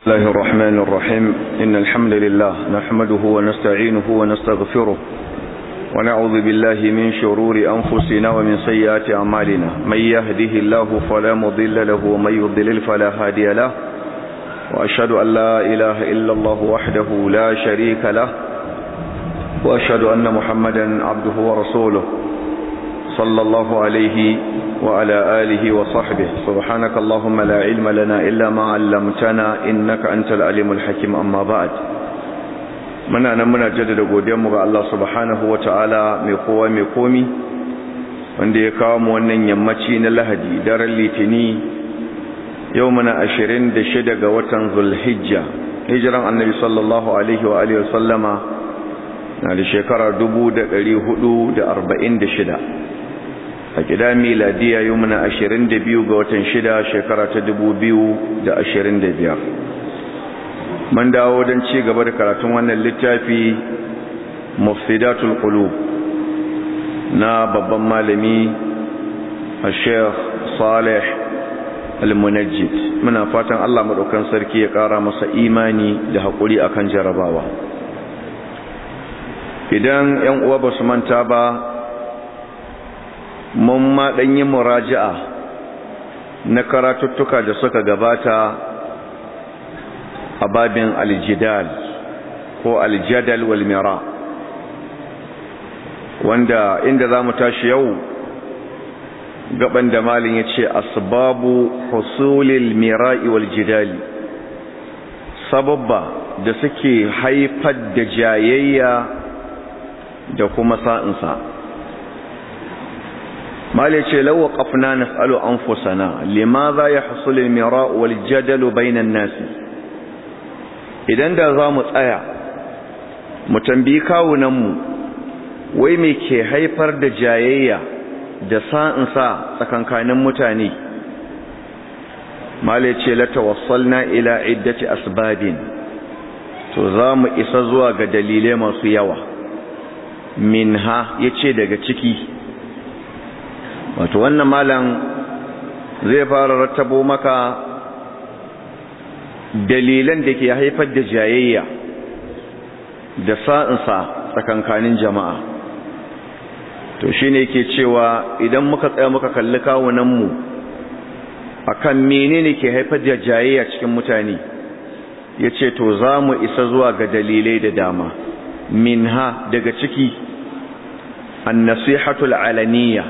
الله الرحمن الرحيم إن الحمد لله نحمده ونستعينه ونستغفره ونعوذ بالله من شرور أنفسنا ومن سيئات أعمالنا من يهده الله فلا مضل له ومن يضلل فلا هادي له وأشهد أن لا إله إلا الله وحده لا شريك له وأشهد أن محمدا عبده ورسوله صلى الله عليه وعلى آله وصحبه سبحانك اللهم لا علم لنا إلا ما علمتنا إنك أنت العليم الحكيم أما بعد muna nan muna jaddada godiyarmu ga Allah subhanahu ta'ala mai kowa mai komi wanda ya kawo mu wannan yammaci na Lahadi daren Litini yau muna 26 ga watan Zulhijja hijiran Annabi sallallahu alaihi wa alihi wasallama na da shekara 1446 a gida miladiya yau muna 22 ga watan 6 shekara ta 2025 man dawo don ci gaba da karatun wannan littafi mufsidatul qulub na babban malami a sheikh salih al-munajjid muna fatan Allah madaukan sarki ya kara masa imani da hakuri akan jarabawa idan yan uwa ba su manta ba mun ma dan yi muraja'a na karatuttuka da suka gabata a babin aljidal ko aljadal wal mira wanda inda za mu tashi yau gaban da malin ya ce asbabu husulil mira'i wal jidali sababba da suke haifar da jayayya da kuma sa'insa malin ce lawa ƙafna na tsalo an fusana lima za ya husulil mira'u wal jadalu bainan nasi idan da za mu tsaya mu tambayi kawunanmu wai me ke haifar da jayayya da sa'insa tsakankanin mutane mala ce la tawassalna ila iddati asbabin to za mu isa zuwa ga dalilai masu yawa minha yace daga ciki wato wannan malam zai fara rattabo maka dalilan da ke haifar da jayayya da sa'insa tsakankanin jama'a to shi ne ke cewa idan muka tsaya muka kalli kawunanmu a kan menene ke haifar da jayayya cikin mutane ya ce to za mu isa zuwa ga dalilai da dama minha daga ciki an nasihatul alaniya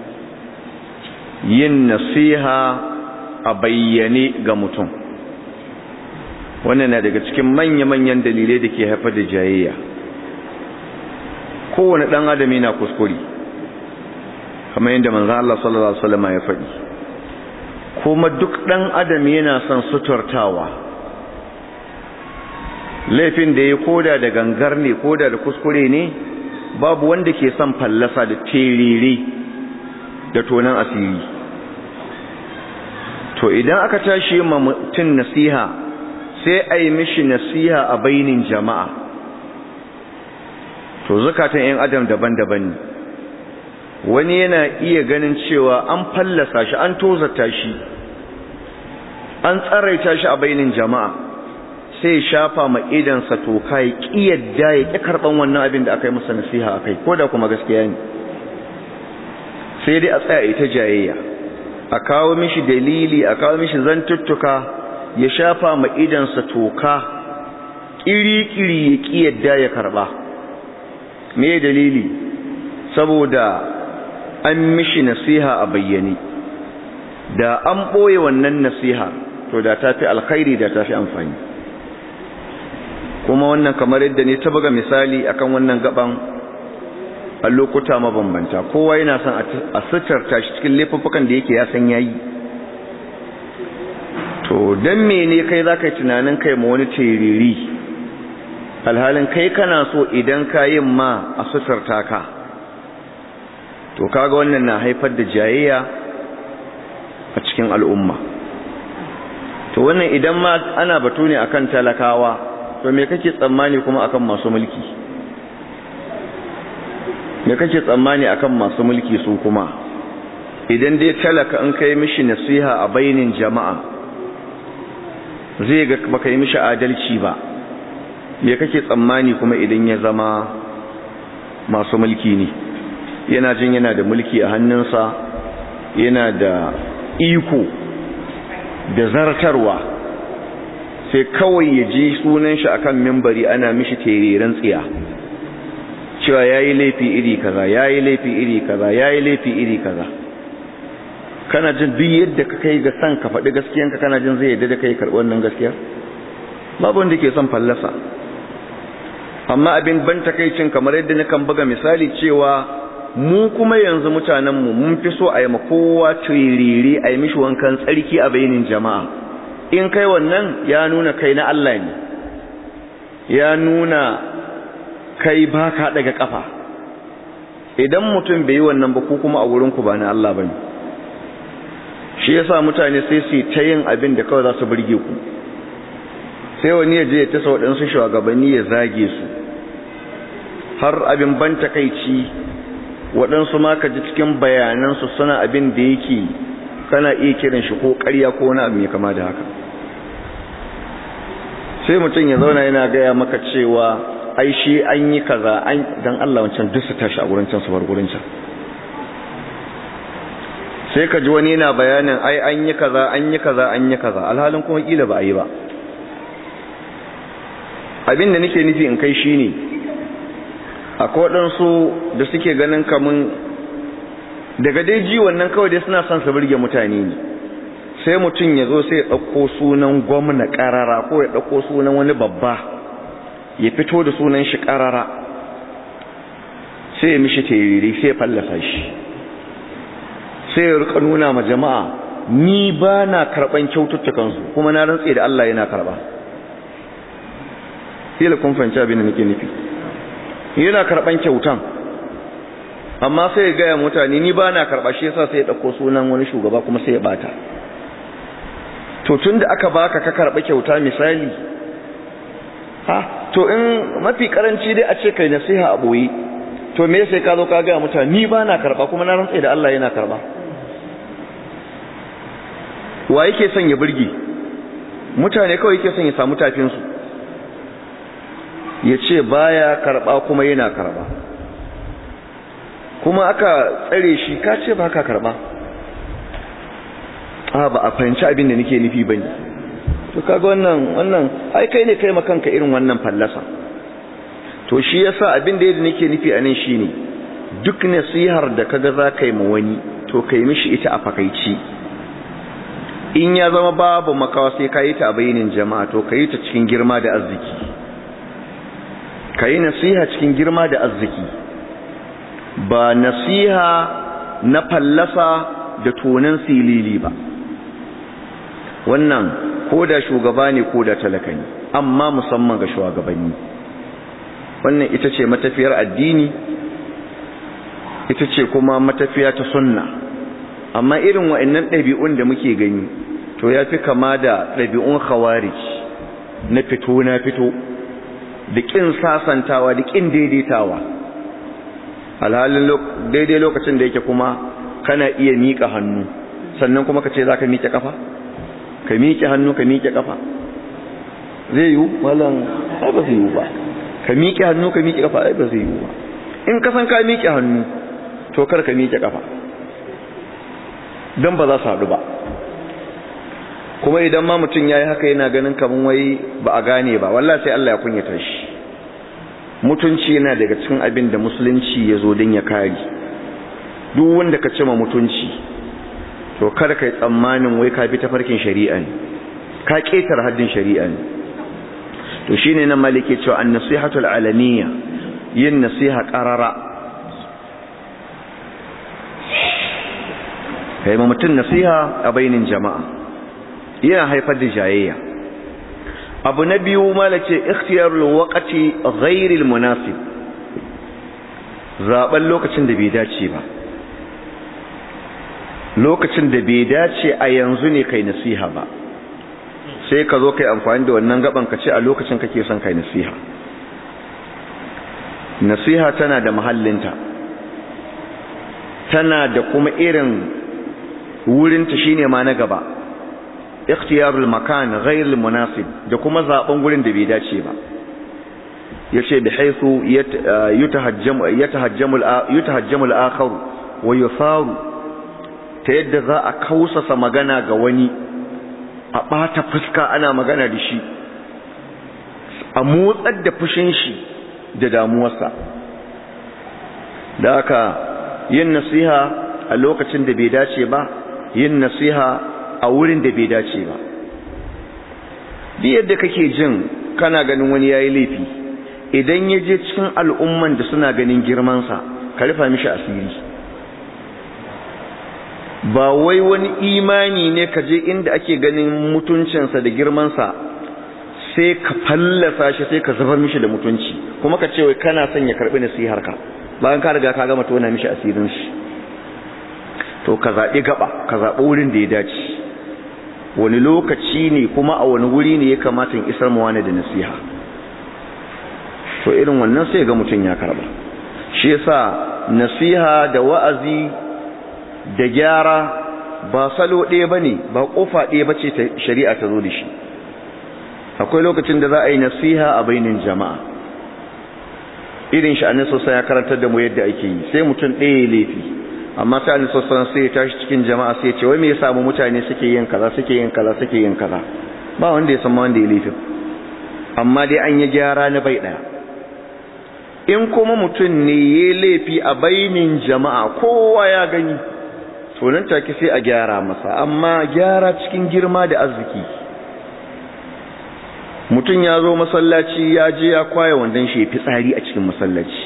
yin nasiha a bayyane ga mutum wannan na daga cikin manya-manyan dalilai da ke haifar da jayayya kowane ɗan adam yana kuskure kamar yadda manzan Allah sallallahu Alaihi wasallam ya faɗi kuma duk ɗan adam yana son suturtawa laifin da ya koda da gangar ne koda da kuskure ne babu wanda ke son fallasa da terere da tonan asiri to idan aka tashi ma mutum nasiha sai a yi mishi nasiha a bainin jama'a to zukatan 'yan adam daban-daban ne wani yana iya ganin cewa an fallasa shi an tozata shi an tsaraita shi a bainin jama'a sai shafa ma idansa toka ya ƙiyadda ya ƙi karɓan wannan abin da aka yi masa nasiha a kai ko da kuma gaskiya ne sai dai a tsaya ita jayayya a kawo mishi dalili a kawo mishi zantuttuka ya shafa ma idansa toka ƙiri-ƙiri ya ƙi yadda ya karɓa me dalili saboda an mishi nasiha a bayyane da an ɓoye wannan nasiha to da ta fi alkhairi da ta fi amfani kuma wannan kamar yadda ne ta buga misali akan wannan gaban a lokuta mabambanta kowa yana son a suturta shi cikin laifuffukan da yake ya san yayi to dan mene kai zaka yi tunanin kai ma wani tiriri alhalin kai kana so idan ka yin ma a suturta ka to kaga wannan na haifar da jayayya a cikin al'umma to wannan idan ma ana batu ne akan talakawa to me kake tsammani kuma akan masu mulki me kake tsammani akan masu mulki su kuma idan dai talaka in kai mishi nasiha a bainin jama'a zai ga baka yi mishi adalci ba me kake tsammani kuma idan ya zama masu mulki ne yana jin yana da mulki a hannunsa yana da iko da zartarwa sai kawai ya ji sunan shi akan mimbari ana mishi tereren tsiya cewa yayi laifi iri kaza yayi laifi iri kaza yayi laifi iri kaza kana jin duk yadda ka kai ga san ka faɗi gaskiyanka kana jin zai yadda da kai karɓi wannan gaskiyar babu wanda ke son fallasa amma abin ban takaicin kamar yadda na kan buga misali cewa mu kuma yanzu mutanenmu mun fi so a yi kowa turiri a yi mishi wankan tsarki a bainin jama'a in kai wannan ya nuna kai na Allah ne ya nuna kai ba ka daga kafa idan mutum bai yi wannan ba ku kuma a wurinku ba na Allah ba ne shi yasa mutane sai su ta yin abin da kawai za su burge ku sai wani ya je ya tasa waɗansu shugabanni ya zage su har abin ban takaici waɗansu ma ka ji cikin bayanansu suna abin da yake kana iya kiran shi ko ƙarya ko wani abu mai kama da haka sai mutum ya zauna yana gaya maka cewa ai shi an yi kaza an dan Allah wancan duk su tashi a gurin can su bar gurin can sai ka ji wani yana bayanin ai an yi kaza an yi kaza an yi kaza alhalin kuma kila ba a yi ba abin da nake nufi in kai shine akwai waɗansu da suke ganin kamun daga dai ji wannan kawai dai suna son su burge mutane ne sai mutum ya zo sai ya ɗauko sunan gwamna ƙarara ko ya ɗauko sunan wani babba ya fito da sunan shi ƙarara sai ya mishi teriri sai ya fallasa shi sai ya rika nuna ma jama'a ni ba na karɓan kyaututtukansu kuma na rantse da Allah yana karɓa kila kun fahimci abin da nake nufi yana karban kyautan amma sai ya gaya mutane ni ba na karba shi yasa sai ya dauko sunan wani shugaba kuma sai ya bata to tunda aka baka ka karba kyauta misali ha to in mafi karanci dai a ce kai nasiha a boye to me sai ka zo ka gaya mutane ni ba na karba kuma na rantsa da Allah yana karba wa yake son ya burge mutane kawai yake son ya samu tafin su ya ce baya karba kuma yana karba kuma aka tsare shi ka ce ba ka karba a ba a fahimci abin da nake nufi bane to kaga wannan wannan ai kai ne kai makanka irin wannan fallasa to shi yasa abin da yadda nake nufi anan shine duk nasihar da kaga za ka yi ma wani to kai mishi ita a fakaici in ya zama babu makawa sai ka yi ta a bayanin jama'a to ka yi ta cikin girma da arziki ka yi nasiha cikin girma da arziki ba nasiha na fallasa da tonan silili ba wannan ko da shugaba ne ko da talaka ne amma musamman ga shugabanni wannan ita ce matafiyar addini ita ce kuma matafiya ta sunna amma irin wa'annan ɗabi'un da muke gani to ya fi kama da ɗabi'un khawarij na fito na fito da ƙin sasantawa da ƙin daidaitawa alhalin daidai lokacin da yake kuma kana iya miƙa hannu sannan kuma ka ce za ka miƙe ƙafa ka miƙe hannu ka miƙe ƙafa zai yiwu malam ai ba zai yiwu ba ka miƙe hannu ka miƙe ƙafa ai ba zai yiwu ba in ka san ka miƙe hannu to kar ka miƙe ƙafa don ba za su haɗu ba kuma idan ma mutum ya yi haka yana ganin kamar wai ba a gane ba wallah sai Allah ya kunyata shi mutunci yana daga cikin abin da musulunci ya zo don ya kare duk wanda ka cima mutunci to kada ka yi tsammanin wai ka bi tafarkin shari'a ne ka ƙetar haddin shari'a ne to shine nan malike cewa an nasihatul alaniya yin nasiha qarara kai ma mutum nasiha a bainin jama'a yana haifar da jayayya abu na biyu malace ikhtiyarul waqti ghairil munasib zaben lokacin da bai dace ba lokacin da bai dace a yanzu ne kai nasiha ba sai ka zo kai amfani da wannan gaban ka ce a lokacin kake son kai nasiha nasiha tana da mahallinta tana da kuma irin wurinta shine ma na gaba ikhtiyarul makan ghayr munasib da kuma zaben gurin da bai dace ba yace bi haythu yatahajjamu yatahajjamu yatahajjamu al-akhar wa yusaru ta yadda za a kausasa magana ga wani a bata fuska ana magana da shi a motsar da fushin shi da damuwarsa da haka yin nasiha a lokacin da bai dace ba yin nasiha a wurin da bai dace ba duk yadda kake jin kana ganin wani yayi laifi idan ya je cikin al'umman da suna ganin girmansa ka rufa mishi asiri ba wai wani imani ne ka je inda ake ganin mutuncinsa da girmansa sai ka fallasa shi sai ka zubar mishi da mutunci kuma ka ce wai kana son ya karbi nasihar ka bayan ka riga ka gama tona mishi asirin shi to ka zaɓi gaba ka zaɓi wurin da ya dace wani lokaci ne kuma a wani wuri ne ya kamata in isar mu wani da nasiha to irin wannan sai ga mutum ya karba shi yasa nasiha da wa'azi da gyara ba salo ɗaya bane ba kofa ɗaya bace ta shari'a ta zo da shi akwai lokacin da za a yi nasiha a bainin jama'a irin shi annabi sosai ya karantar da mu yadda ake yi sai mutum ɗaya laifi amma sai annabi sosai sai ya tashi cikin jama'a sai ya ce wai me yasa mu mutane suke yin kaza suke yin kaza suke yin kaza ba wanda ya san ma wanda ya laifin amma dai an yi gyara na bai ɗaya in kuma mutum ne ya laifi a bainin jama'a kowa ya gani to nan take sai a gyara masa amma gyara cikin girma da arziki mutum ya zo masallaci ya je ya kwaya wandon shi fitsari a cikin masallaci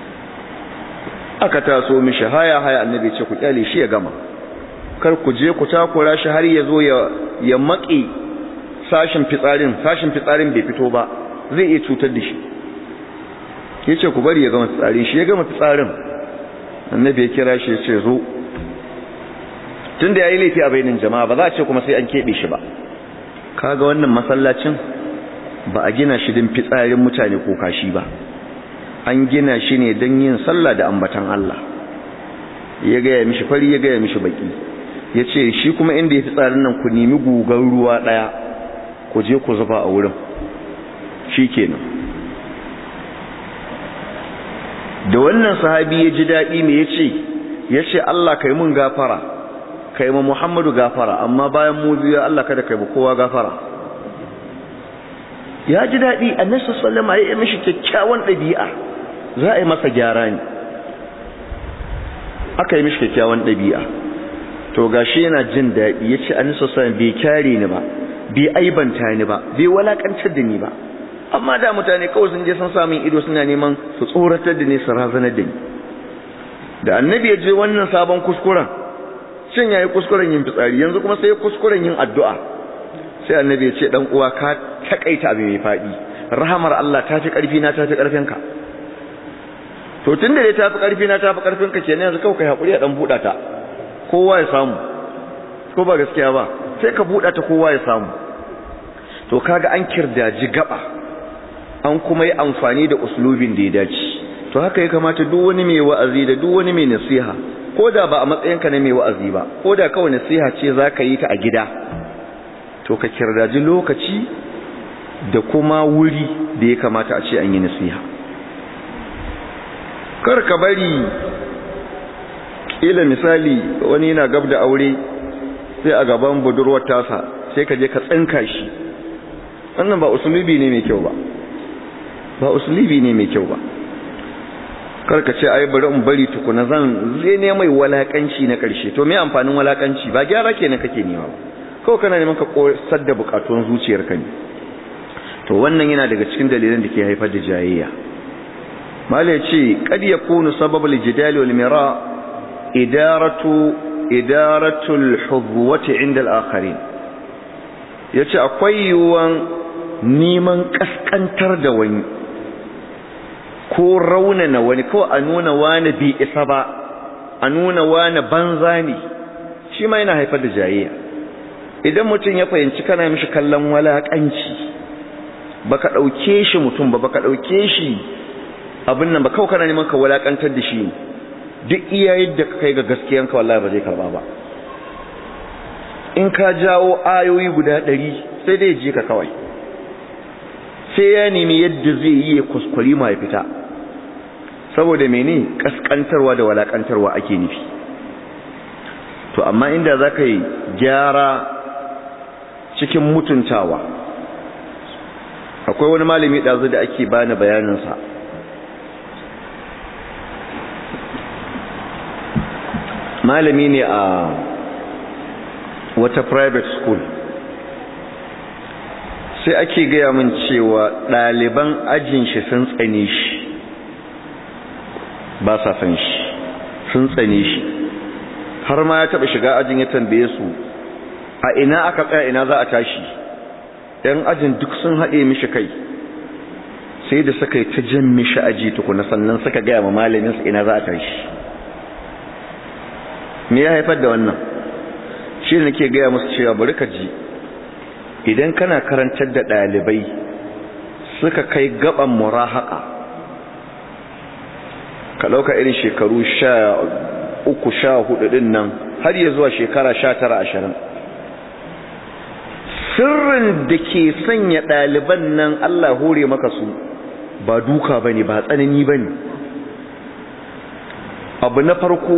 aka taso mishi haya haya annabi ce ku kyale shi ya gama kar ku je ku takura shi har ya zo ya ya maki sashin fitsarin sashin fitsarin bai fito ba zai iya cutar da shi yace ku bari ya gama fitsarin shi ya gama fitsarin annabi ya kira shi ya ce zo tunda yayi laifi a bainin jama'a ba za a ce kuma sai an kebe shi ba kaga wannan masallacin ba a gina shi din fitsarin mutane ko kashi ba an gina shi ne don yin sallah da ambatan Allah ya gaya mishi fari ya gaya mishi baki ya ce shi kuma inda ya fitsarin nan ku nemi gugan ruwa ɗaya ku je ku zuba a wurin shi kenan da wannan sahabi ya ji daɗi me ya ce ya ce Allah kai mun gafara kai ma Muhammadu gafara amma bayan mu biyu Allah kada kai ba kowa gafara ya ji daɗi annabi sallama ya yi mishi kyakkyawan ɗabi'a za a yi masa gyara ne aka yi mishi kyakkyawan ɗabi'a to gashi yana jin daɗi ya ce annabi sallama bai kyare ni ba bai aibanta ni ba bai walakantar da ni ba amma da mutane kawai sun je sun samun ido suna neman su tsoratar da ni su razanar da ni da annabi ya je wannan sabon kuskuren shin yayi kuskuren yin fitsari yanzu kuma sai kuskuren yin addu'a sai annabi ya ce dan uwa ka takaita abu mai fadi rahamar Allah ta fi karfi na ta fi karfin ka to tunda dai ta fi karfi na ta fi karfin ka kenan yanzu kawai kai hakuri a dan buda ta kowa ya samu ko ba gaskiya ba sai ka buda ta kowa ya samu to kaga an kirdaji gaba an kuma yi amfani da uslubin da ya dace to haka ya kamata duk wani mai wa'azi da duk wani mai nasiha ko da ba a matsayinka na mai wa'azi ba ko da kawai nasiha ce za ka yi ta a gida to ka kirdaji lokaci da kuma wuri da ya kamata a ce an yi nasiha kar ka bari ila misali wani yana gab da aure sai a gaban budurwar tasa sai ka je ka tsinka shi wannan ba usulubi ne mai kyau ba ba usulubi ne mai kyau ba kar ka ce ai bari in bari tukuna zan zai ne mai walakanci na karshe to me amfanin walakanci ba gyara kenan kake nema ba kawai kana neman ka kosar da bukatun zuciyarka ne to wannan yana daga cikin dalilan da ke haifar da jayayya malai ce kad yakunu sababul jidal wal mira idaratu idaratu al hudwati inda al akharin yace akwai yuwan neman kaskantar da wani ko raunana wani ko a nuna wani bi isa ba a nuna wani banza ne shi ma yana haifar da jayayya idan mutum ya fahimci kana mishi kallon walakanci baka dauke shi mutum ba baka dauke shi abin nan ba kawai kana neman ka walakantar da shi duk iya yadda ka kai ga gaskiyanka wallahi ba zai karba ba in ka jawo ayoyi guda ɗari sai dai je ka kawai sai ya nemi yadda zai yi ya kuskuri ma ya fita saboda mene kaskantarwa da walakantarwa ake nufi to amma inda za ka yi gyara cikin mutuntawa akwai wani malami ɗazu da ake bani bayaninsa malami ne a wata private school sai ake gaya min cewa ɗaliban ajin shi sun tsane shi ba sa san shi sun tsane shi har ma ya taɓa shiga ajin ya tambaye su a ina aka tsaya ina za a tashi ‘yan ajin duk sun haɗe mishi kai sai da suka yi ta jan mishi aji tukuna sannan suka gaya ma malaminsu ina za a tashi me ya haifar da wannan shi ne nake gaya musu cewa bari ka ji idan kana karantar da ɗalibai suka kai gaban murahaka ka ɗauka irin shekaru sha uku sha hudu ɗin nan har ya zuwa shekara sha tara ashirin sirrin da ke sanya ɗaliban nan Allah hore maka su ba duka ba ne ba tsanani ba ne abu na farko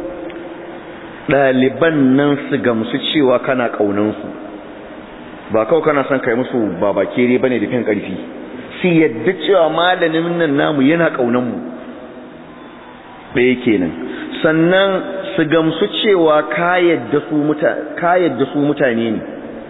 ɗaliban nan su gamsu cewa kana ƙaunansu ba kawai kana son kai musu babakere ba ne da fin ƙarfi su yadda cewa malamin nan namu yana ƙaunanmu ɗaya kenan sannan su gamsu cewa ka yadda su mutane ne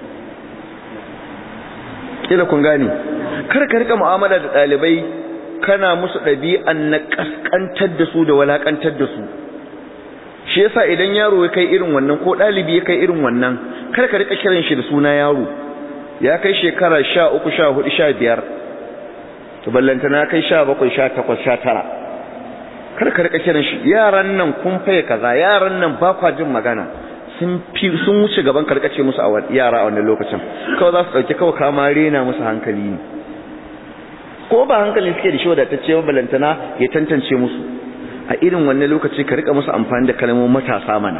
kila kun gane kar ka rika mu'amala da ɗalibai kana musu ɗabi'an na ƙasƙantar da su da walaƙantar da su shi yasa idan yaro ya kai irin wannan ko ɗalibi ya kai irin wannan kar ka rika kiran shi da suna yaro ya kai shekara sha uku sha hudu sha biyar to ballanta na kai sha bakwai sha takwas sha tara kar ka rika kiran shi yaran nan kun faye kaza yaran nan ba kwa jin magana sun fi sun wuce gaban karkace musu a yara a wannan lokacin kawai za su dauke kawai kama rena musu hankali ne ko ba hankali suke da shi wadatacce ba balantana ya tantance musu a irin wannan lokaci ka rika musu amfani da kalmomin matasa mana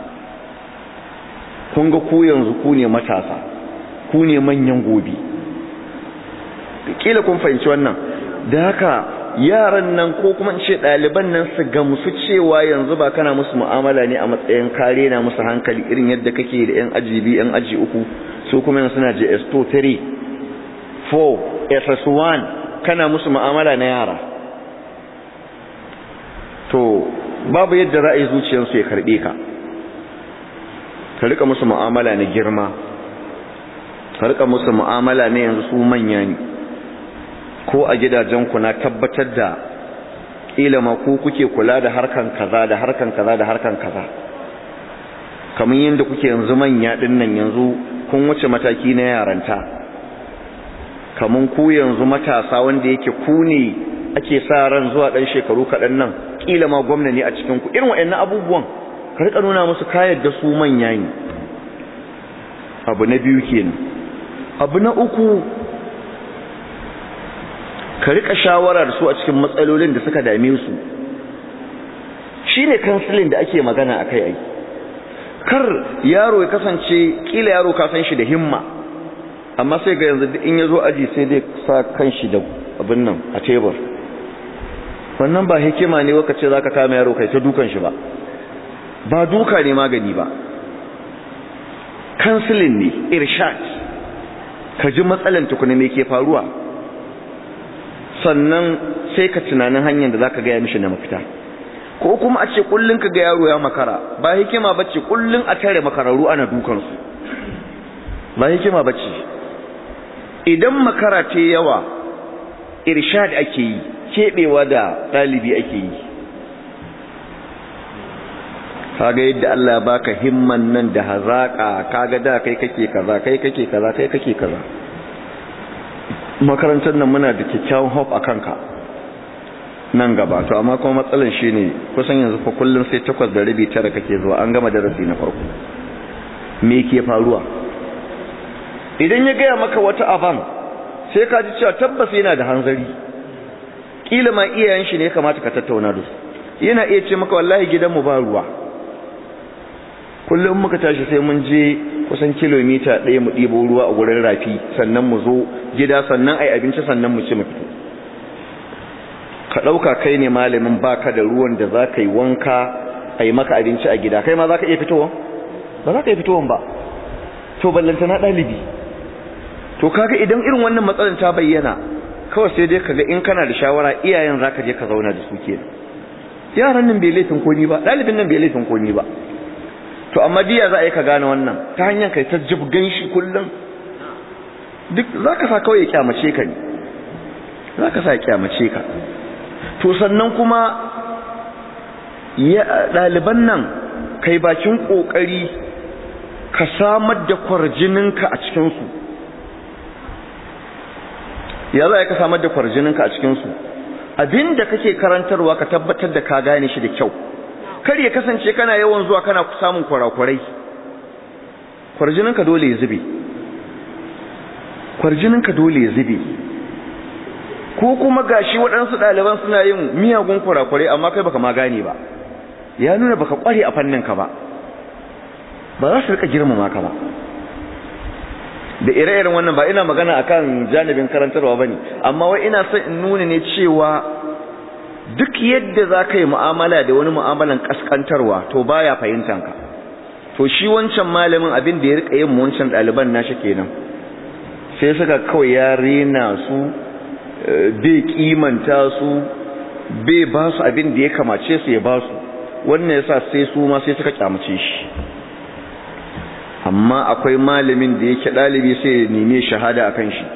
kun ga ku yanzu ku ne matasa ku ne manyan gobe kila kun fahimci wannan da haka yaran nan ko kuma in ce ɗaliban nan su gamsu cewa yanzu ba kana musu mu'amala ne a matsayin kare na musu hankali irin yadda kake da yan aji biyu yan aji uku su kuma yanzu suna JS2 3 4 SS1 kana musu mu'amala na yara to babu yadda ra'ayi zuciyarsu ya karɓe ka ka rika musu mu'amala na girma ka rika musu mu'amala ne yanzu su manya ne ko a gidajenku na tabbatar da ƙila ma ku kuke kula da harkan kaza da harkan kaza da harkan kaza kamar yadda kuke yanzu manya ɗin nan yanzu kun wuce mataki na yaranta kamar ku yanzu matasa wanda yake ku ne ake sa ran zuwa ɗan shekaru kaɗan nan ƙila ma gwamna ne a cikin ku irin waɗannan abubuwan ka rika nuna musu kayar da su manya ne abu na biyu kenan abu na uku ka rika shawara da su a cikin matsalolin da suka dame su shine counseling da ake magana akai ai kar yaro ya kasance kila yaro ka san shi da himma amma sai ga yanzu in yazo aji sai dai sa kanshi da abin nan a tebur wannan ba hikima ne waka ce zaka kama yaro kai ta dukan shi ba ba duka ne magani ba counseling ne irshad ka ji matsalan tukuna me ke faruwa sannan sai ka tunanin hanyar da zaka gaya mishi na mafita ko kuma a ce kullun ka ga yaro ya makara ba hikima bace kullun a tare makararru ana dukan su ba hikima bace idan makara ce yawa irshad ake yi kebewa da dalibi ake yi kaga yadda Allah ya baka himman nan da hazaka kaga da kai kake kaza kai kake kaza kai kake kaza makarantar nan muna da kyakkyawan hope a kanka nan gaba to amma kuma matsalan shine kusan yanzu fa kullun sai takwas da rabi tara kake zuwa an gama darasi na farko me ke faruwa idan ya gaya maka wata aban sai ka ji cewa tabbas yana da hanzari kila ma iyayen shi ne ya kamata ka tattauna da su yana iya ce maka wallahi gidanmu ba ruwa kullum muka tashi sai mun je kusan kilomita ɗaya mu ɗibo ruwa a gurin rafi sannan mu zo gida sannan ai abinci sannan mu ci mu fito ka ɗauka kai ne malamin baka da ruwan da za ka yi wanka a yi maka abinci a gida kai ma za ka iya fitowa ba za ka iya fitowa ba to ballanta na ɗalibi to kaga idan irin wannan matsalar ta bayyana kawai sai dai kaga in kana da shawara iyayen za ka je ka zauna da su ke yaran nan bai laifin ko ni ba ɗalibin nan bai laifin ko ni ba to amma diya za a yi ka gane wannan ta hanyar kai ta jibgan shi kullum duk za ka sa kawai ya kyamace ka ne za ka sa ya kyamace ka to sannan kuma ɗaliban nan kai bakin ƙoƙari ka samar da kwarjininka a cikinsu ya za ka samar da kwarjininka a cikinsu abin da kake karantarwa ka tabbatar da ka gane shi da kyau kar ya kasance kana yawan zuwa kana samun kwarakwarai kwarjininka dole ya zube kwarjininka dole ya zube ko kuma gashi waɗansu ɗaliban suna yin miyagun kurakurai amma kai baka ma gane ba ya nuna baka ƙware a fanninka ba ba za su rika girmama ka ba da ire-iren wannan ba ina magana akan janibin karantarwa bane amma wai ina son in nuna ne cewa duk yadda za ka yi mu'amala da wani mu'amalan kaskantarwa to baya fahimtan ka to shi wancan malamin abin da ya rika yin wancan ɗaliban nashi kenan sai suka kawai ya rena su bai kimanta su bai ba su abin da ya kamace su ya ba su wannan yasa sai su ma sai suka kyamace shi amma akwai malamin da yake dalibi sai ya neme shahada akan shi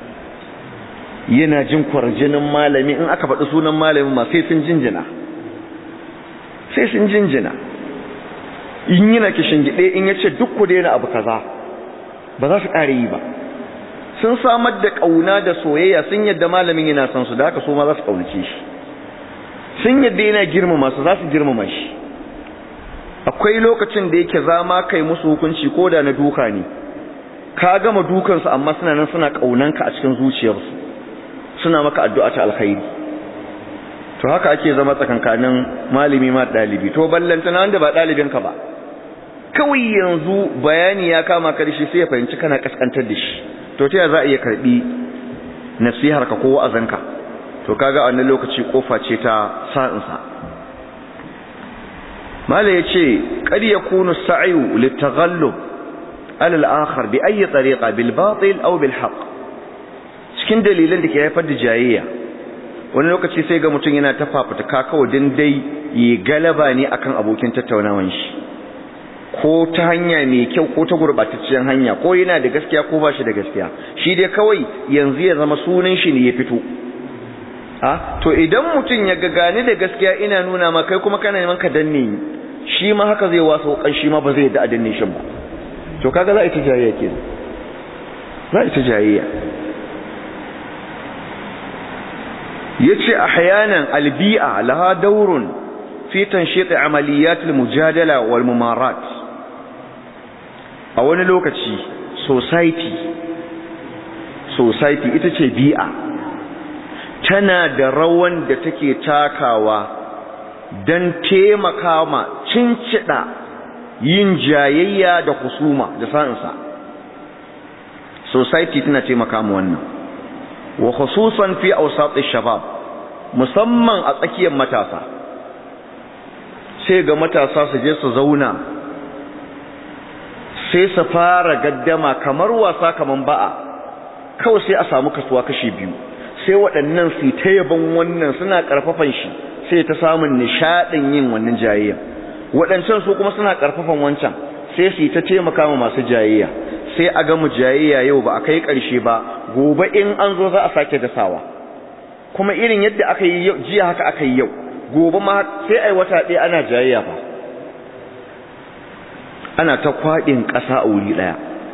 yana jin kwarjinin malami in aka faɗi sunan malamin ma sai sun jinjina sai sun jinjina in yana kishin gide in yace duk ku daina abu kaza ba za su ƙare yi ba sun samar da ƙauna da soyayya sun yadda malamin yana son su da haka su ma za su ƙaunace shi sun yadda yana girmama su za su girmama shi akwai lokacin da yake zama kai musu hukunci ko da na duka ne ka gama dukansu amma suna nan suna ƙaunanka a cikin zuciyarsu suna maka addu'a ta alkhairi to haka ake zama tsakankanin malami ma ɗalibi to ballanta na wanda ba ɗalibinka ba kawai yanzu bayani ya kama ka da shi sai ya fahimci kana kaskantar da shi to ta za a iya karbi nasihar ka ko wa'azanka to kaga a wannan lokaci kofa ce ta sa'insa mala yace qad yakunu as-sa'yu litaghallub ala al-akhar bi ayi tariqa bil batil aw bil haqq cikin dalilan da ke haifar da jayayya wani lokaci sai ga mutum yana ta fafuta kawai din dai yi galaba ne akan abokin tattaunawan shi ko ta hanya mai kyau ko ta gurbatacciyar hanya ko yana da gaskiya ko ba shi da gaskiya shi dai kawai yanzu ya zama sunan shi ne ya fito ha to idan mutum ya gane da gaskiya ina nuna ma kai kuma kana neman ka danne ni shi ma haka zai wasa kan shi ma ba zai da danne shi ba to kaga za a ita jayayya ke za a ita jayayya yace ahyanan albi'a laha dawrun fi tanshit amaliyat almujadala wal mumarat a wani lokaci society society ita ce bi'a tana da rawan da take takawa don taimaka ma cincida yin jayayya da kusuma da sa'insa society tana taimaka mu wannan wa khususan fi awsatish shabab musamman a tsakiyar matasa sai ga matasa su je su zauna sai su fara gaddama kamar wasa kaman ba'a kawai sai a samu kasuwa kashi biyu sai waɗannan su ta yaban wannan suna ƙarfafan shi sai ta samun nishaɗin yin wannan jayayya waɗancan su kuma suna ƙarfafan wancan sai su ta taimaka ma masu jayayya sai a gama jayayya yau ba a kai ƙarshe ba gobe in an zo za a sake dasawa kuma irin yadda aka yi yau jiya haka aka yi yau gobe ma sai ai wata ɗaya ana jayayya fa ana ta kwaɗin ƙasa a wuri ɗaya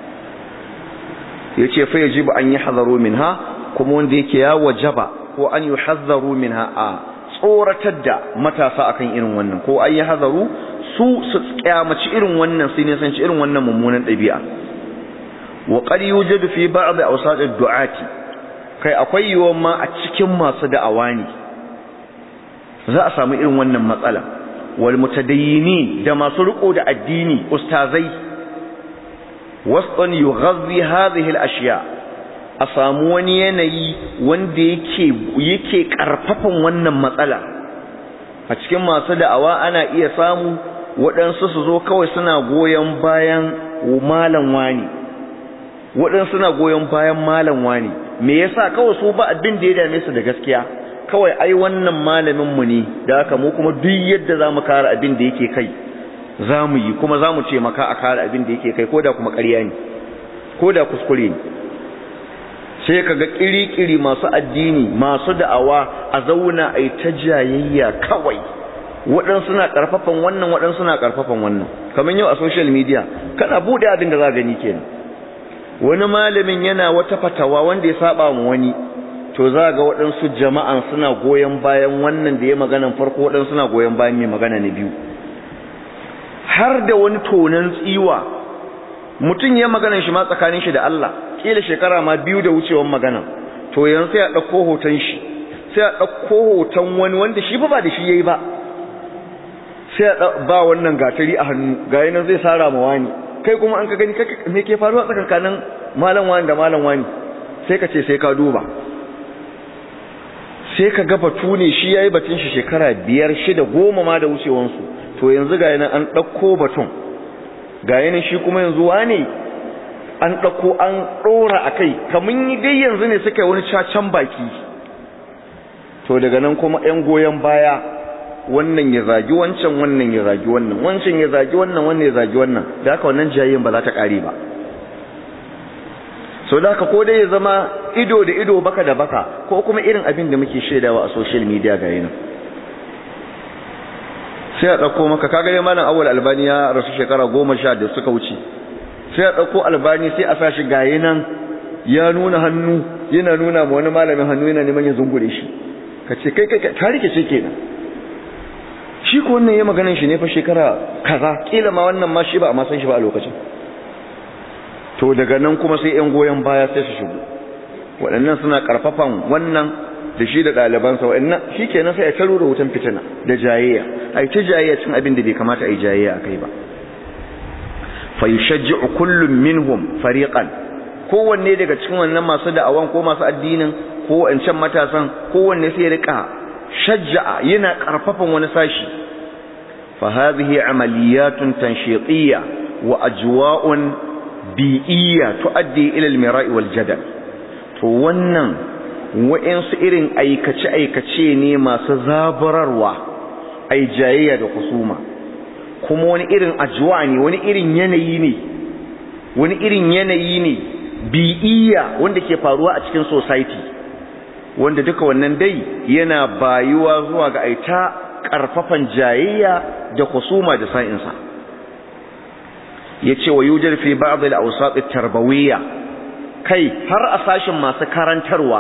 ya ce fa yajibu an yi hazaru min ha kuma wanda yake ya wajaba ko an yi hazaru min ha a tsoratar da matasa akan irin wannan ko an yi hazaru su su kyamaci irin wannan su ne sanci irin wannan mummunan ɗabi'a wa qad yujadu fi ba'd awsat ad-du'ati kai akwai yiwuwar ma a cikin masu da'awa ne za a samu irin wannan matsala wal mutadayyinin da masu riko da addini ustazai wasɗan yughazzi hadhihi al-ashya a samu wani yanayi wanda yake yake karfafan wannan matsala a cikin masu da'awa ana iya samu waɗansu su zo kawai suna goyon bayan malam wani waɗansu suna goyon bayan malam wani me yasa kawai su ba abin da ya dame su da gaskiya kawai ai wannan malamin mu ne da haka mu kuma duk yadda zamu kare abin da yake kai zamu yi kuma zamu ce maka a kare abin da yake kai koda kuma ƙarya ne koda kuskure ne sai kaga kiri-kiri masu addini masu da'awa a zauna ai ta jayayya kawai waɗansu na ƙarfafan wannan waɗansu na ƙarfafan wannan kamar yau a social media kana buɗe abin da za gani kenan wani malamin yana wata fatawa wanda ya saba mu wani to za ga waɗansu jama'an suna goyon bayan wannan da ya maganan farko waɗansu suna goyon bayan mai magana na biyu har da wani tonan tsiwa mutum ya maganan shi ma tsakanin shi da Allah kila shekara ma biyu da wucewan magana to yanzu sai a ɗauko hoton shi sai a ɗauko hoton wani wanda shi ba ba da shi yayi ba sai a ba wannan gatari a hannu ga nan zai sara ma wani kai kuma an ka gani me ke faruwa tsakankanin malam wani da malam wani sai ka ce sai ka duba sai ka ga batu ne shi yayi batun shi shekara biyar shida goma ma da wucewansu to yanzu ga yana an ɗauko batun ga yana shi kuma yanzu wane an ɗauko an ɗora a kai kamun yi dai yanzu ne suka yi wani cacan baki to daga nan kuma 'yan goyon baya wannan ya zagi wancan wannan ya zagi wannan wancan ya zagi wannan wannan ya zagi wannan da haka wannan jayayyen ba za ta ƙare ba so da haka ko dai ya zama ido da ido baka da baka ko kuma irin abin da muke shaidawa a social media ga yana sai a ɗauko maka kaga dai malam awal albani ya rasu shekara goma sha da suka wuce sai a ɗauko albani sai a sa shi ga nan ya nuna hannu yana nuna ma wani malamin hannu yana neman ya zungure shi ka ce kai kai ka rike ce kenan shi ko wannan ya maganan shi ne fa shekara kaza kila ma wannan ma shi ba a ma san shi ba a lokacin to daga nan kuma sai yan goyon baya sai su shigo waɗannan suna ƙarfafan wannan da shi da ɗalibansa waɗannan shi kenan sai a taro da wutan fitina da jayayya a yi ta jayayya cin abin da bai kamata a yi jayayya a kai ba fa yushajji'u kullum minhum fariqan kowanne daga cikin wannan masu da'awan ko masu addinin ko wancan matasan kowanne sai ya rika shajja'a yana ƙarfafan wani sashi fa hadhihi amaliyatun tanshitiyya wa ajwa'un bi'iyya tuaddi ila al-mira'i wal jadal to wannan wa'insu irin aikace aikace ne masu zaburarwa ai jayayya da kusuma kuma wani irin ajwa ne wani irin yanayi ne wani irin yanayi ne bi'iyya wanda ke faruwa a cikin society wanda duka wannan dai yana bayuwa zuwa ga aita karfafan jayayya da kusuma da sa'insa yace wa yujar fi ba'd al-awsat at-tarbawiyya kai har a sashin masu karantarwa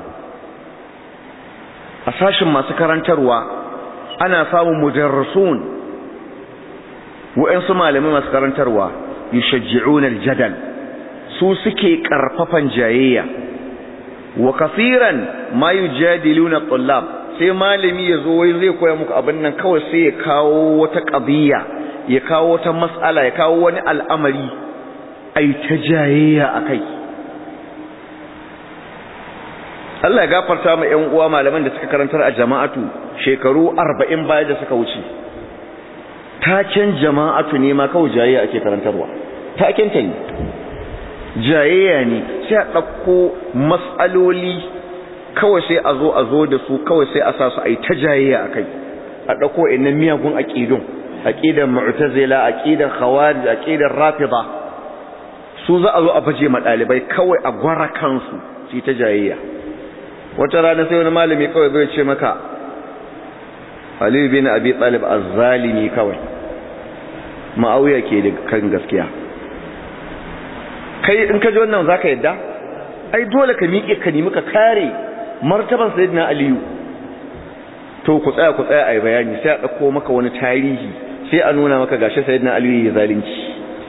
a sashin masu karantarwa ana samun mudarrisun wa'ansu malamai masu karantarwa yushajji'una al-jadal su suke karfafan jayayya wa kaseeran ma yujadiluna at-tullab sai malami yazo wai zai koya muku abin nan kawai sai ya kawo wata qadiyya ya kawo wata mas'ala ya kawo wani al'amari ai ta jayayya akai Allah ya gafarta ma ƴan uwa malaman da suka karantar a jama'atu shekaru 40 baya da suka wuce taken jama'atu ne ma kawai jayayya ake karantarwa taken ta ne jayayya ne sai a ɗauko mas'aloli kawai sai a zo a zo da su kawai sai a sa su a yi ta jayayya a kai a ɗauko inna miyagun aƙidun aƙidan mu'tazila aƙidan khawarij aƙidan rafida su za a zo a baje ma ɗalibai kawai a gwara kansu su ta jayayya wata rana sai wani malami kawai zai ce maka Ali bin Abi Talib az-zalimi kawai Ma'awiya ke da kan gaskiya kai in ka ji wannan zaka yadda ai dole ka miƙe ka nemi ka kare martaban sayyidina Aliyu to ku tsaya ku tsaya ai bayani sai a dauko maka wani tarihi sai a nuna maka gashi sayyidina Aliyu ya zalunci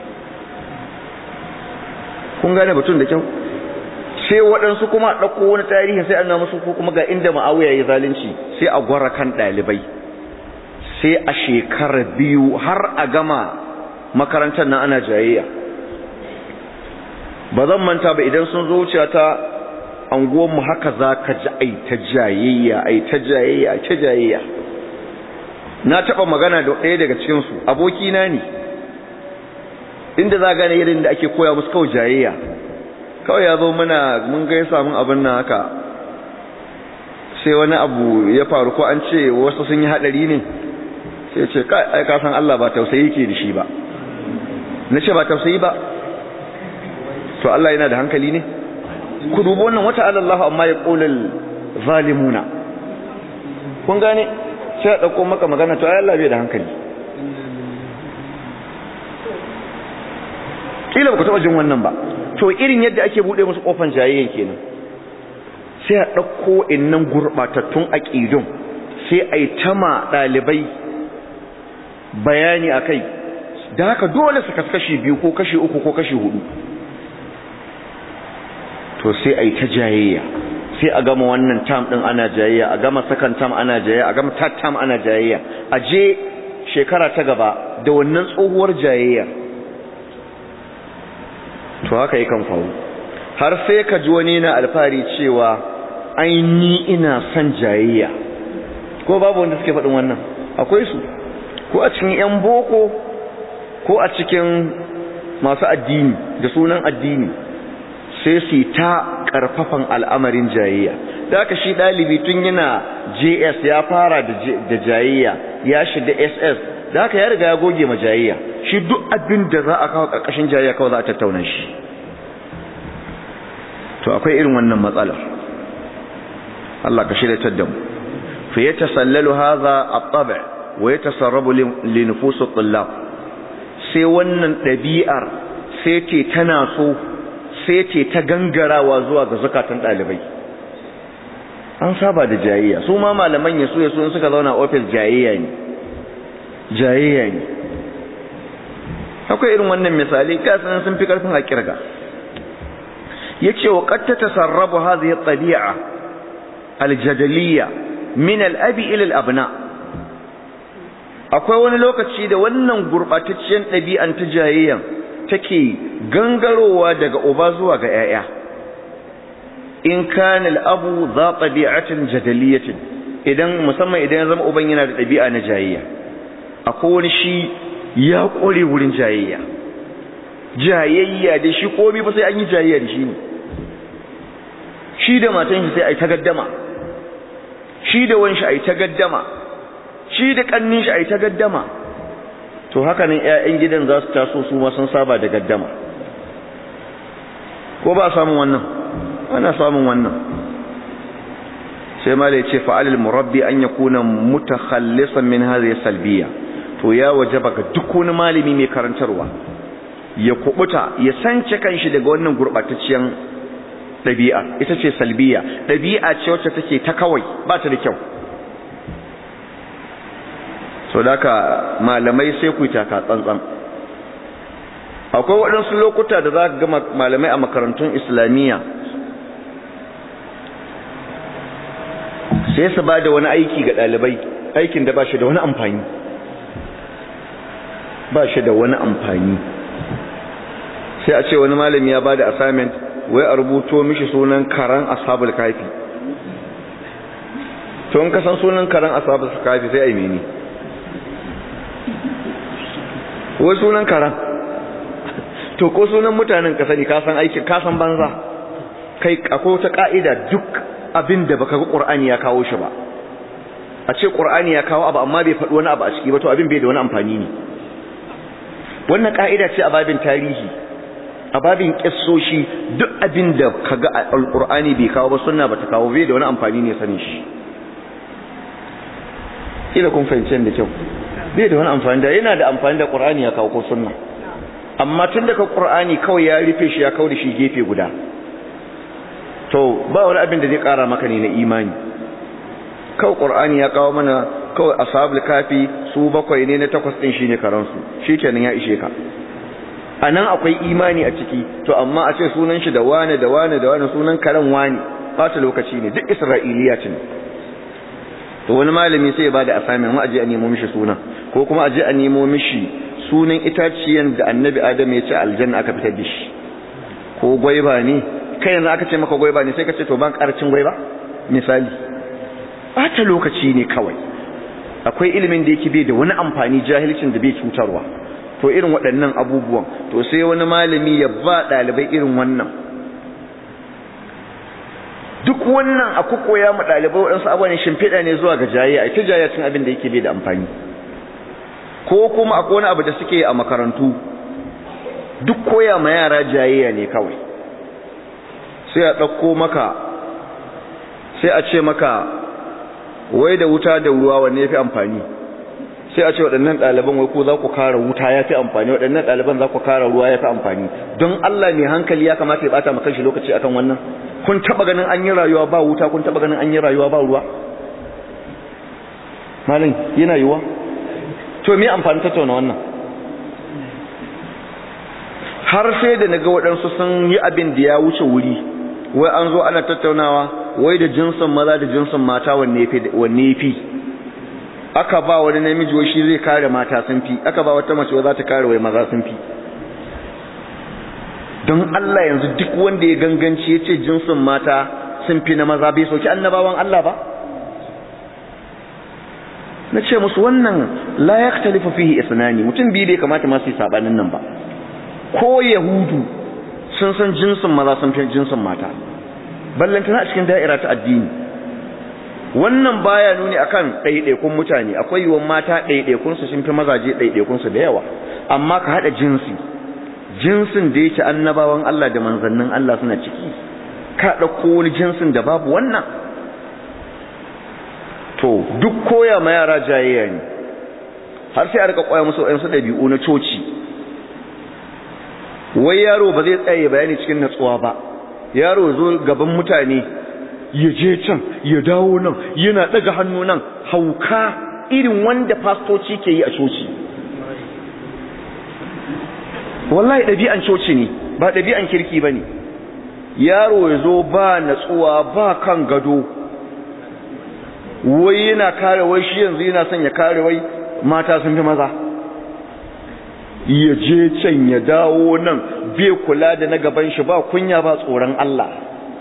kun gane batun da kyau sai waɗansu kuma ɗauko wani tarihi sai an musu ko kuma ga inda ma'awiya ya zalunci sai a gwara kan ɗalibai sai a shekara biyu har a gama makarantar nan ana jayayya ba zan manta ba idan sun zo wuce ta anguwanmu haka za ka ji ai ta jayayya ai ta jayayya ai ta jayayya na taɓa magana da ɗaya daga cikinsu abokina ne inda za gane irin da ake koya musu kawai jayayya kawai ya zo muna mun gaisa mun abin nan haka sai wani abu ya faru ko an ce wasu sun yi haɗari ne sai ce ai ka san Allah ba tausayi ke da shi ba na ce ba tausayi ba to Allah yana da hankali ne ku dubi wannan wata Allah amma ya qulul zalimuna kun gane sai a dauko maka magana to ai Allah bai da hankali kila ku taba jin wannan ba to irin yadda ake bude musu kofan jayayyen kenan sai a dauko innan gurbatattun aqidun sai ai tama dalibai bayani akai da haka dole su kaskashi biyu ko kashi uku ko kashi hudu to sai a yi ta jayayya sai a gama wannan tam ɗin ana jayayya a gama second tam ana jayayya a gama third tam ana jayayya a je shekara ta gaba da wannan tsohuwar jayayya to haka yi kan faru har sai ka ji wani na alfahari cewa aini ina son jayayya ko babu wanda suke faɗin wannan akwai su ko a cikin 'yan boko ko a cikin masu addini da sunan addini sai su ta karfafan al'amarin jayayya da aka shi ɗalibi tun yana js ya fara da jayayya ya shiga ss da aka ya riga ya goge ma jayayya shi duk abin da za a kawo ƙarƙashin jayayya kawai za a tattauna shi to akwai irin wannan matsalar Allah ka shirya da mu fa ya tasallalu hadha at-tab' wa yatasarrabu li nufus at-tullab sai wannan ɗabi'ar sai ce tana so sai ce ta gangarawa zuwa ga zukatan ɗalibai an saba da jayayya su ma malaman ya so ya so suka zauna ofis jayayya ne jayayya ne akwai irin wannan misali kasan sun fi karfin a kirga yace wa qad tatasarrabu hadhihi at-tabi'a al-jadaliyya min al-abi ila al-abna akwai wani lokaci da wannan gurbatacciyar ɗabi'an ta jayayyan take gangarowa daga uba zuwa ga ‘ya'ya in kanil abu za ɗabi'atin jadaliyatin idan musamman idan ya zama uban yana da ɗabi'a na jayayya akwai wani shi ya ƙware wurin jayayya jayayya da shi komi ba sai an yi jayayya da shi ne shi da matan shi sai a yi ta gaddama shi da wanshi a yi ta gaddama shi da ƙannin shi a yi ta gaddama to haka nan ƴaƴan gidan za su taso su ma sun saba da gaddama ko ba samun wannan ana samun wannan sai ma da yace fa'alil murabbi an yakuna mutakhallisan min hadhihi salbiya to ya wajaba ga duk wani malami mai karantarwa ya kubuta ya sance kanshi daga wannan gurbatacciyar dabi'a ita ce salbiya dabi'a ce wacce take ta kawai ba ta da kyau so daka malamai sai ku taka tsantsan akwai waɗansu lokuta da za ka ga malamai a makarantun islamiyya sai su ba da wani aiki ga ɗalibai aikin da ba shi da wani amfani ba shi da wani amfani sai a ce wani malami ya ba da assignment wai a rubuto mishi sunan karan ashabul kafi to in ka san sunan karan ashabul kafi sai a yi mene wai sunan karan to ko sunan mutanen ka sani ka san aikin ka san banza kai akwai wata ka'ida duk abin da baka ga qur'ani ya kawo shi ba a ce qur'ani ya kawo abu amma bai faɗi wani abu a ciki ba to abin bai da wani amfani ne wannan ka'ida ce a babin tarihi a babin kissoshi duk abin da kaga alqur'ani bai kawo ba sunna bata kawo bai da wani amfani ne sanin shi kila kun fahimci da kyau bai da wani amfani da yana da amfani da qur'ani ya kawo ko sunna amma tun daga qur'ani kawai ya rufe shi ya kawo da shi gefe guda to ba wani abin da zai kara maka ne na imani kawai qur'ani ya kawo mana kawai ashabul kafi su bakwai ne na takwas din shine karansu shikenan ya ishe ka anan akwai imani a ciki to amma a ce sunan shi da wane da wane da wane sunan karan wani bata lokaci ne duk isra'iliya ce to wani malami sai ya bada assignment mu aje a nemo mishi suna ko kuma aje a nemo mishi sunan itaciyan da annabi adam ya ce aljanna aka fitar da shi ko gwaiba ne kai yanzu aka ce maka gwaiba ne sai ka ce to ban karcin gwaiba misali bata lokaci ne kawai akwai ilimin da yake bai da wani amfani jahilcin da bai cutarwa to irin waɗannan abubuwan to sai wani malami ya ba ɗalibai irin wannan duk wannan a koya mu ɗalibai waɗansu abubuwan shimfiɗa ne zuwa ga jayayya ita jayayya cin abin da yake bai da amfani ko kuma akwai wani abu da suke a makarantu duk koya ma yara jayayya ne kawai sai a ɗauko maka sai a ce maka wai da wuta da ruwa wanne ya fi amfani sai a ce waɗannan ɗaliban wai ko za ku kara wuta ya fi amfani waɗannan ɗaliban za ku kara ruwa ya fi amfani don Allah mai hankali ya kamata ya ɓata maka shi lokaci akan wannan kun taɓa ganin an yi rayuwa ba wuta kun taɓa ganin an yi rayuwa ba ruwa malin yana yiwuwa to me amfani tattauna wannan har sai da naga waɗansu sun yi abin da ya wuce wuri wai an zo ana tattaunawa wai da jinsin maza da jinsin mata wanne ya fi aka ba wani namiji wai shi zai kare mata sun fi aka ba wata mace za ta kare wai maza sun fi don Allah yanzu duk wanda ya ganganci ya ce jinsin mata sun fi na maza bai sauki annabawan Allah ba na ce musu wannan la yaktalifu fihi isnani mutum biyu da ya kamata masu yi sabanin nan ba ko yahudu sun san jinsin maza sun fi jinsin mata ballantana a cikin da'ira ta addini wannan baya nuni akan ɗaiɗaikun mutane akwai yiwuwar mata ɗaiɗaikun su sun fi mazaje ɗaiɗaikun su da yawa amma ka haɗa jinsi jinsin da yake annabawan Allah da manzannin Allah suna ciki ka ɗauko wani jinsin da babu wannan to duk koya ma yara jayayya ne har sai a rika koya musu waɗansu ɗabi'u na coci wai yaro ba zai tsaye bayani cikin natsuwa ba yaro zo gaban mutane ya je can ya dawo nan yana daga hannu nan hauka irin wanda fastoci ke yi a coci wallahi ɗabi'an coci ne ba ɗabi'an kirki ba ne yaro ya zo ba natsuwa ba kan gado wai yana kare wai shi yanzu yana son ya kare wai mata sun fi maza ya je can ya dawo nan bai kula da na gaban shi ba kunya ba tsoron Allah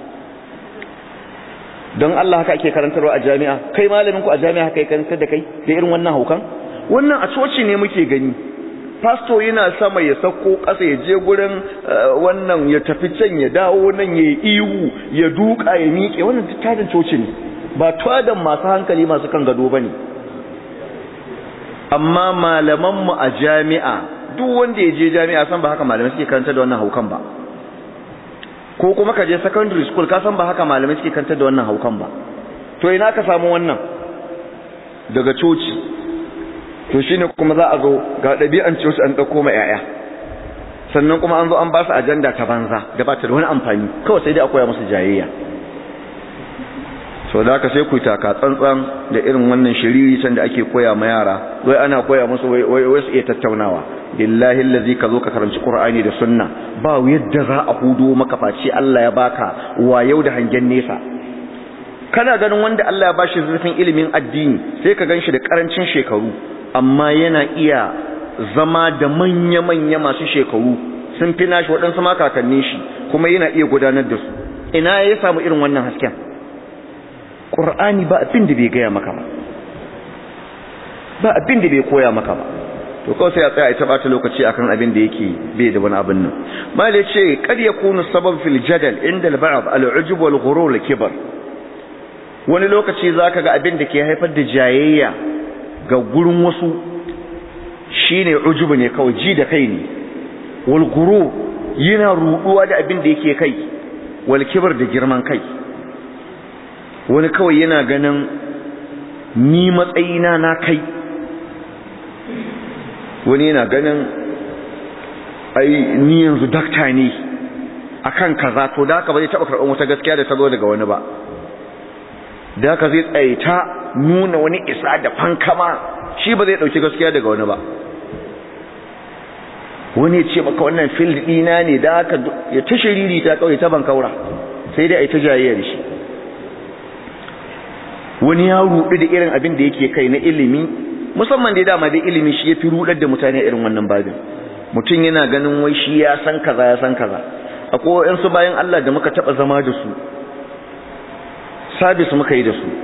don Allah haka ake karantarwa a jami'a kai malamin ku a jami'a haka yake karantar da kai da irin wannan haukan wannan a coci ne muke gani pasto yana sama ya sako ƙasa ya je gurin wannan ya tafi can ya dawo nan ya ihu ya duka ya miƙe wannan tattadin coci ne ba tadan masu hankali masu kan gado bane amma malaman mu a jami'a duk wanda ya je jami'a san ba haka malamai suke karanta da wannan haukan ba ko kuma ka je secondary school ka san ba haka malamai suke karanta da wannan haukan ba to ina ka samu wannan daga coci to shine kuma za a zo ga ɗabi'an coci an ɗauko ma 'ya'ya sannan kuma an zo an ba su ajanda ta banza da ba ta da wani amfani kawai sai dai a koya musu jayayya so da haka sai ku taka tsantsan da irin wannan shiriri can da ake koya ma yara wai ana koya musu wai wai su iya tattaunawa billahi allazi ka zo ka karanci qur'ani da sunna ba yadda za a hudo maka face Allah ya baka wa yau da hangen nesa kana ganin wanda Allah ya bashi zurfin ilimin addini sai ka ganshi da karancin shekaru amma yana iya zama da manya-manya masu shekaru sun fi nashi waɗansu ma kakannin shi kuma yana iya gudanar da su ina ya samu irin wannan hasken Qur'ani ba abin da bai gaya maka ba ba abin da bai koya maka ba to kawai sai a tsaya ita bata lokaci akan abin da yake bai da wani abin nan mali ce kad yakunu sabab fil jadal inda al-ba'd al-ujub wal ghurur al-kibar wani lokaci zaka ga abin da ke haifar da jayayya ga gurin wasu shine ujubu ne kawai ji da kai ne wal ghurur yana ruduwa da abin da yake kai wal kibar da girman kai wani kawai yana ganin ni matsayina na kai wani yana ganin ai ni yanzu dakta ne akan kaza to da haka ba zai taba karɓar wata gaskiya da ta zo daga wani ba da haka zai tsaye ta nuna wani isa da fankama shi ba zai ɗauki gaskiya daga wani ba wani ce maka wannan fil ɗina ne da haka ya ta shiriri ta kawai ta bankaura sai dai a yi ta jayayya da shi wani ya ruɗu da irin abin da yake kai na ilimi musamman dai dama dai ilimi shi ya fi ruɗar da mutane irin wannan babin mutum yana ganin wai shi ya san kaza ya san kaza akwai wayansu bayan Allah da muka taba zama da su sabis muka yi da su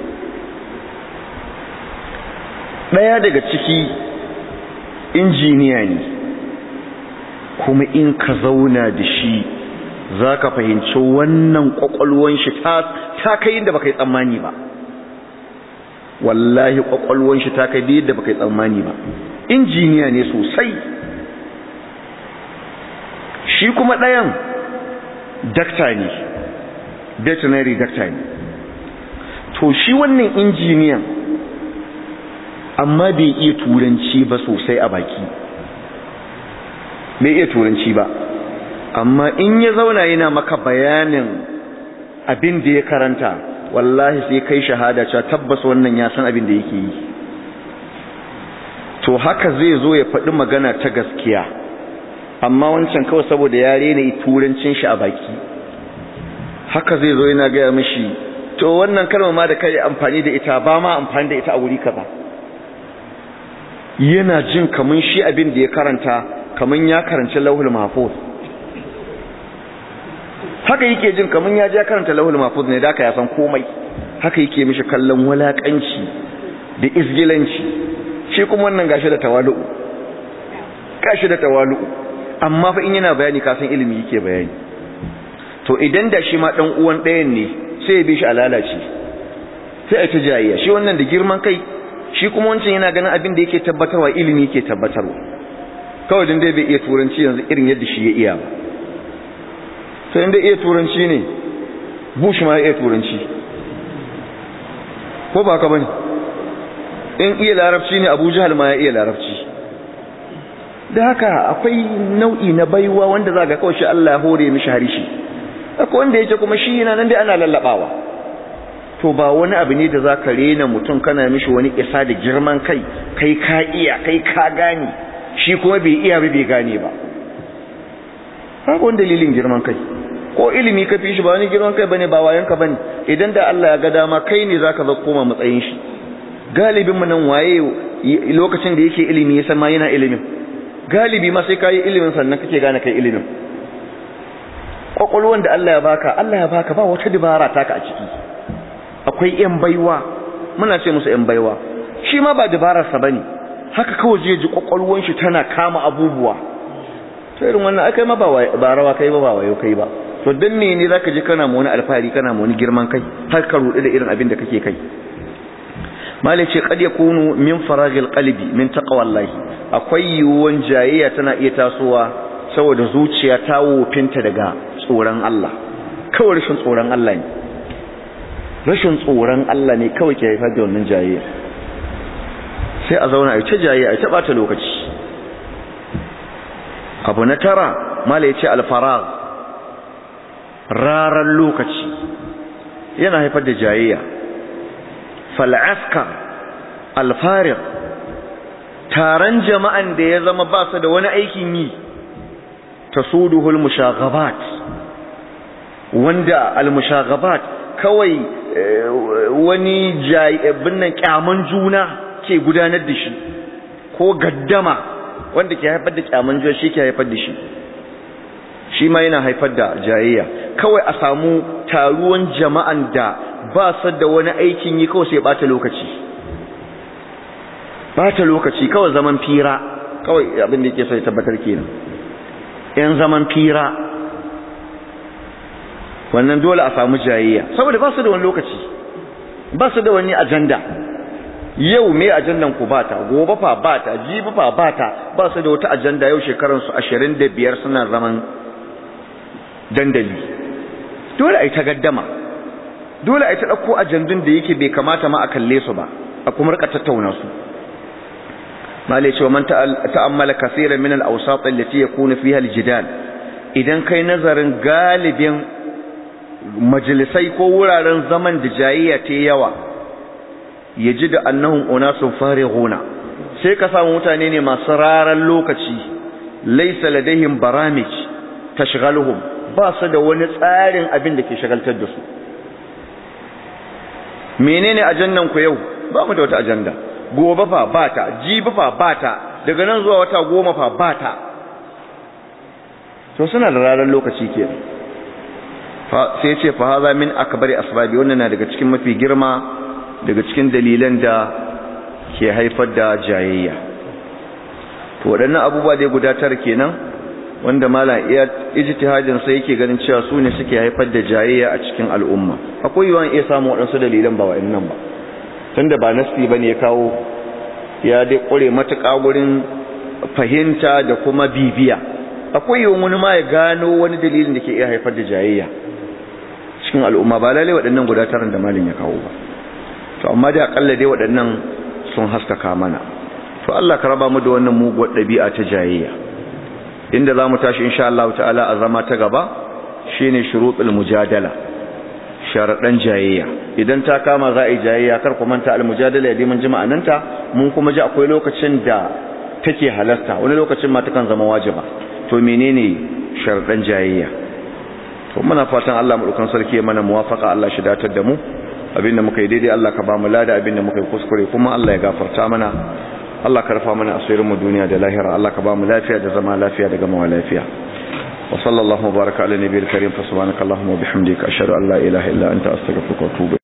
daya daga ciki injiniya ne kuma in ka zauna da shi za ka fahimci wannan kwakwalwan shi ta kai inda baka yi tsammani ba wallahi kwakwalwan shi ta kai yadda baka yi tsammani ba injiniya ne sosai shi kuma ɗayan dakta ne veterinary dakta ne to shi wannan injiniyan amma bai iya turanci ba sosai a baki bai iya turanci ba amma in ya zauna yana maka bayanin abin da ya karanta wallahi sai kai shahada cewa tabbas wannan ya san abin da yake yi to haka zai zo ya faɗi magana ta gaskiya amma wancan kawai saboda ya rena turancin shi a baki haka zai zo yana gaya mishi to wannan kalma ma da kai amfani da ita ba ma amfani da ita a wuri kaza yana jin kaman shi abin da ya karanta kaman ya karanci lauhul mahfuz haka yake jin kaman ya je karanta lauhul mahfuz ne da ka ya san komai haka yake mishi kallon walakanci da izgilanci shi kuma wannan gashi da tawalu gashi da tawalu amma fa in yana bayani ka san ilimi yake bayani to idan da shi ma dan uwan ɗayan ne sai ya bi shi a lalace sai a ta jayayya shi wannan da girman kai shi kuma wancan yana ganin abin da yake tabbatarwa ilimi yake tabbatarwa kawai dan dai bai iya turanci yanzu irin yadda shi ya iya ba to inda iya turanci ne bush ma ya iya turanci ko ba ka bane in iya larabci ne abu jahal ma ya iya larabci da haka akwai nau'i na baiwa wanda za ga kawai shi Allah ya hore mishi harishi akwai wanda yake kuma shi yana nan dai ana lallabawa to ba wani abu ne da za ka rena mutum kana mishi wani isa da girman kai kai ka iya kai ka gane shi kuma bai iya ba bai gane ba babu wani dalilin girman kai ko ilimi ka fi shi ba wani girman kai bane ba wayan ka bane idan da Allah ya ga dama kai ne zaka zo koma matsayin shi galibin mu nan waye lokacin da yake ilimi ya san ma yana ilimin galibi ma sai kai ilimin sannan kake gane kai ilimin kwakwalwan da Allah ya baka Allah ya baka ba wata dibara taka a ciki akwai yan baiwa muna ce musu yan baiwa shi ma ba dabararsa bane haka kawai je ji kwakwalwan shi tana kama abubuwa to irin wannan akai ma ba rawa kai ba ba wayo kai ba to dan me ne zaka ji kana mu wani alfahari kana mu wani girman kai har ka rudu da irin abin da kake kai malai ce kad yakunu min faragil qalbi min taqwallahi akwai yiwuwan jayayya tana iya tasowa saboda zuciya ta wofinta daga tsoron Allah kawai rashin tsoron Allah ne rashin tsoron Allah ne kawai ke haifar da wannan jayayya sai a zauna a ta jayayya a ta bata lokaci abu na tara mala ya ce alfarag rarar lokaci yana haifar da jayayya fal'askar alfarir taron jama'an da ya zama ba su da wani aikin yi ta suduhul mushagabat wanda almushagabat kawai wani binnan kyaman juna ke gudanar da shi ko gaddama wanda ke haifar da kyaman juna shi ke haifar da shi shi ma yana haifar da jayayya kawai a samu taruwan jama'an da ba su da wani aikin yi kawai sai bata lokaci bata lokaci kawai zaman fira kawai abin da yake sai tabbatar kenan yan zaman fira wannan dole a samu jayayya saboda ba su da wani lokaci ba su da wani ajanda yau me ajandan ku bata gobe fa bata jibi fa bata ba su da wata ajanda yau shekaran su 25 suna zaman dandali dole ai ta gaddama dole ai ta dauko ajandun da yake bai kamata ma a kalle su ba a kuma rika tattauna su malai cewa man ta'ammala kaseeran min al-awsat allati yakunu fiha al-jidal idan kai nazarin galibin majalisai ko wuraren zaman da jayayya ta yawa yaji da annahum unasun farighuna sai ka samu mutane ne masu raran lokaci laysa ladaihim baramij tashghaluhum ba su da wani tsarin abin da ke shagaltar da su menene ajandan ku yau ba mu da wata ajanda gobe fa bata jibi fa bata daga nan zuwa wata goma fa bata to suna da ranar lokaci kenan sai ya ce fa haza min akbari asbabi wannan na daga cikin mafi girma daga cikin dalilan da ke haifar da jayayya to waɗannan abubuwa dai guda tara kenan wanda malam iya ijtihadin sai yake ganin cewa su ne suke haifar da jayayya a cikin al'umma akwai yawan iya samu waɗansu dalilan ba wa'annan ba tunda ba nasti bane ya kawo ya dai ƙure matuƙa wurin fahimta da kuma bibiya akwai yawan wani ma ya gano wani dalilin da ke iya haifar da jayayya cikin al'umma ba lalai waɗannan guda taran da malin ya kawo ba to amma dai akalla dai waɗannan sun haskaka mana to Allah ka raba mu da wannan muguwar ɗabi'a ta jayayya inda za mu tashi insha Allah ta'ala a zama ta gaba shine shurutul mujadala sharaɗan jayayya idan ta kama za a yi jayayya kar ku manta al-mujadala ya mun ji ma'ananta mun kuma ji akwai lokacin da take halasta wani lokacin ma takan zama wajiba to menene sharaɗan jayayya to muna fatan Allah mu dukan sarki mana muwafaka Allah shi datar da mu abinda muka yi daidai Allah ka ba mu lada abinda muka yi kuskure kuma Allah ya gafarta mana Allah ka rufa mana asirin mu duniya da lahira Allah ka ba mu lafiya da zama lafiya da gama lafiya wa sallallahu baraka ala nabiyil karim fa subhanakallahumma wa bihamdika ashhadu an la ilaha illa anta astaghfiruka wa atubu